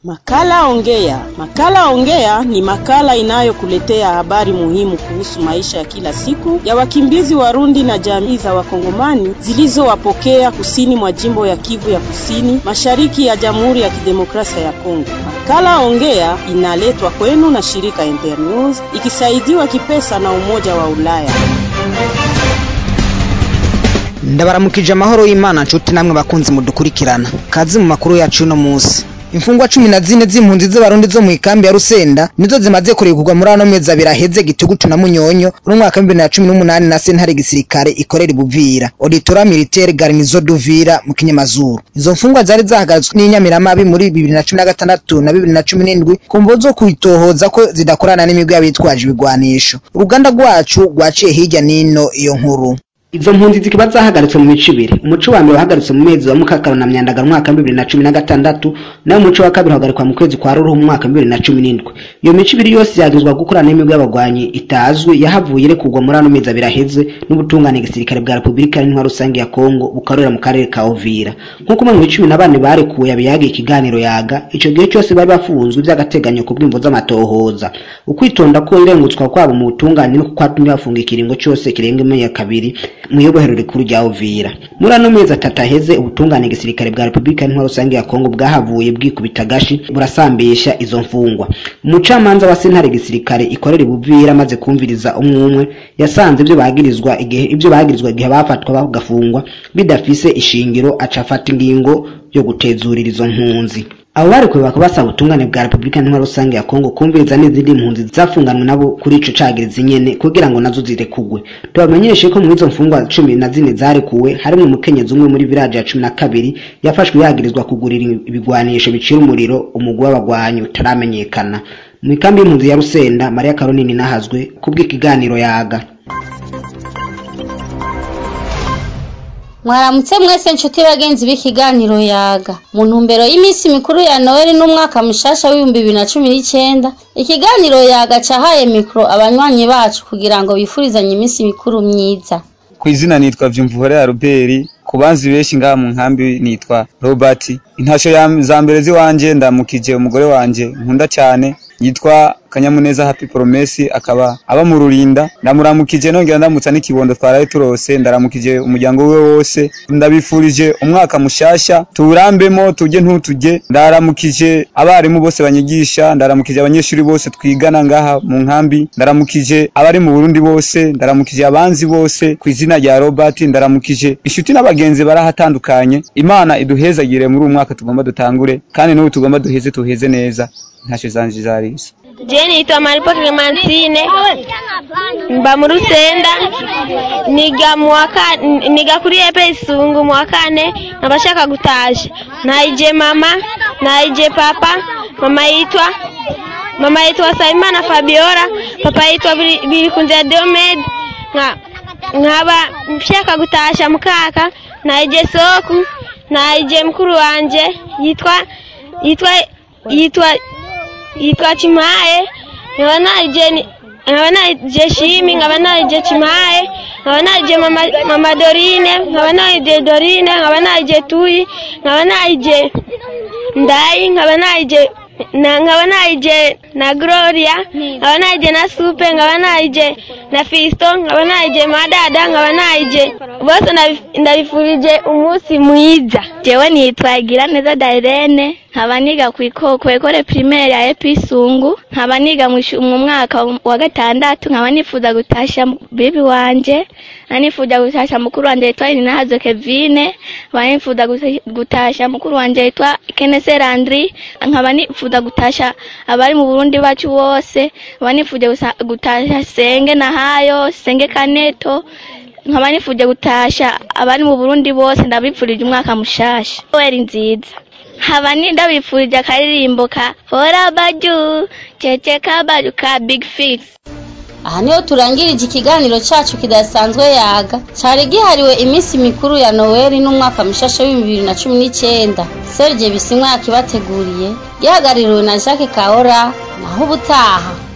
Makala Ongea. Makala Ongea ni makala inayokuletea habari muhimu kuhusu maisha ya kila siku ya wakimbizi Warundi na jamii za Wakongomani zilizowapokea kusini mwa jimbo ya Kivu ya Kusini, mashariki ya Jamhuri ya Kidemokrasia ya Kongo. Makala Ongea inaletwa kwenu na shirika Internews ikisaidiwa kipesa na Umoja wa Ulaya. ndabaramukije amahoro y'imana nshuti namwe bakunzi mudukurikirana kazi mu makuru yacu uno munsi imfungwa cumi na zine z'impunzi z'abarundi zo mu ikambi ya rusenda nizo zimaze kurekurwa muri ano mezi abiri aheze gitugutu na munyonyo n'umwaka w'ibibiri na cumi n'umunani na sentare gisirikare ikorera ibuvira auditora militaire garnizo duvira mu kinyamazuru izo mfungwa zari zahagaritswe n'inyamiramabi muri bibiri na cumi na gatandatu na bibiri na cumi n'indwi ku mvo zo kwitohoza ko zidakorana n'imigwi y'abitwaje ibigwanisho uruganda rwacu rwaciye hirya n'ino iyo nkuru izo mpunzi zikaba zahagaritswe mu mico ibiri umuco wa mbere wahagaritse mu mezi wa mukakaro na myandagaro mu mwaka w'ibibiri na cumi na gatandatu naho umuco wa kabiri uhagarikwa mu kwezi kwa ruruhu mu mwaka w'ibibiri na cumi n'indwi iyo mico ibiri yose yagizwa gukorana n'imigwi y'abagwanyi itazwi yahavuye irekurwa muri ano mezi abiri aheze n'ubutungane gisirikare bwa repubulika y'intwaro rusange ya kongo bukorera mu karere ka ovira nk'uko umwe mu icumi na bane barekuwe yabiyagiye ikiganiro yaga ico gihe cyose bari bafunzwe by'agateganyo ku bwimvo z'amatohoza ukwitonda ko irengutswa kwabo mu butungane no kwatumye bafunga ikiringo cyose kirenga imyaka kabiri mu iyobohero rikuru rya Uvira muri ano mezi atatu aheze ubutungane gisirikare bwa Repubulika y'Intwaro rusange ya Kongo bwahavuye bwikubita gashi burasambisha izo mfungwa umucamanza wa sentare gisirikare ikorera ibuvira amaze kumviriza umwe umwe yasanze ibyo bagirizwa igihe ibyo bagirizwa igihe bafatwa bagafungwa bidafise ishingiro aca afata ingingo yo gutezurira izo mpunzi abo barekuwe bakaba basaba ubutungane bwa repubulika ntwaro rusange ya kongo kumviriza n'izindi mpunzi zafunganwe nabo kuri ico cagirizi nyene kugira ngo nazo zirekugwe tubamenyeshe ko mu izo mfungwa cumi na zine zarekuwe harimwo umukenyezi umwe muri viraje ya cumi na kabiri yafashwe yagirizwa kugurira ibigwanisho bicira umuriro umugwi w'abagwanyi utaramenyekana mu ikambi y'impunzi ya rusenda mariya karonini nahazwe kubw'ikiganiro yaga mwaramutse mwese nshuti bagenzi b'ikiganiro yaga mu ntumbero y'iminsi mikuru ya noheli n'umwaka mushasha w'ibihumbi bibiri na cumi n'icyenda ikiganiro yaga cahaye mikoro abanywanyi bacu kugira ngo bifurizanye iminsi mikuru myiza ku izina nitwa vyumvuhore ya ruberi ku banzi benshi ngaha mu nkambi nitwa robert intasho za mbere ziwanje ndamukije umugore wanje nkunda cyane yitwa kanyamuneza happy promesi akaba aba mu rurinda ndamuramukije nongera ndamutsa n'ikibondo twaraye turose ndaramukije umuryango we wose ndabifurije umwaka mushasha tuwurambemo tujye ntutujye ndaramukije abarimu bose banyigisha ndaramukije abanyeshuri bose twigana ngaha mu nkambi ndaramukije abari mu burundi bose ndaramukije abanzi bose ku izina rya robert ndaramukije inshuti n'abagenzi barahatandukanye imana iduhezagire muri uyu mwaka tugomba dutangure kandi n'ubu tugomba duheze tuheze neza ntacyo zanje zarisa Je nitwa Maripo Clementine mba mu Rusenda niga mu niga kuri epe isungu mu wa kane nkabashaka gutasha nayije mama nayije papa mama yitwa mama yitwa Saimana Fabiola papa yitwa Birikunze Diomed nkaba mshaka gutasha mukaka nayije soku nayije mkuru wanje yitwa yitwa yitwa yitwa Chimaye nkaba naje nkaba naje Shimi nkaba naje Chimaye nkaba naje mama, mama Dorine nkaba naje Dorine nkaba naje Tuyi nkaba naje Ndai nkaba naje na nkaba naje na Gloria nkaba naje na Supe nkaba naje na Fisto nkaba naje Madada nkaba naje bose ndabifurije umunsi mwiza jewe nitwa Igiraneza Dairene nkaba niga ku ekole primaire ya Episungu nkaba niga mu mwaka wa gatandatu nkaba nifuza gutasha bibi wanje nifuza gutasha mukuru wanje yitwa Inahazo Kevine nkaba nifuza gutasha mukuru wanje yitwa Kenese Landry nkaba nifuza gutasha abari mu Burundi bacu bose nkaba nifuza gutasha Senge na Hayo Senge Kaneto nkaba nifuje gutasha abari mu Burundi bose ndabipfurije umwaka mushasha weri nziza haba ndabifurije akaririmbo ka hora baju cece kabaju ka big fix aha niho turangirije ikiganiro cyacu kidasanzwe yaga cyari gihariwe iminsi mikuru ya noweli n'umwaka mushasha w'ibihumbi bibiri na cumi n'icyenda serge bisimwa yakibateguriye gihagarariwe na jacques kahora naho ubutaha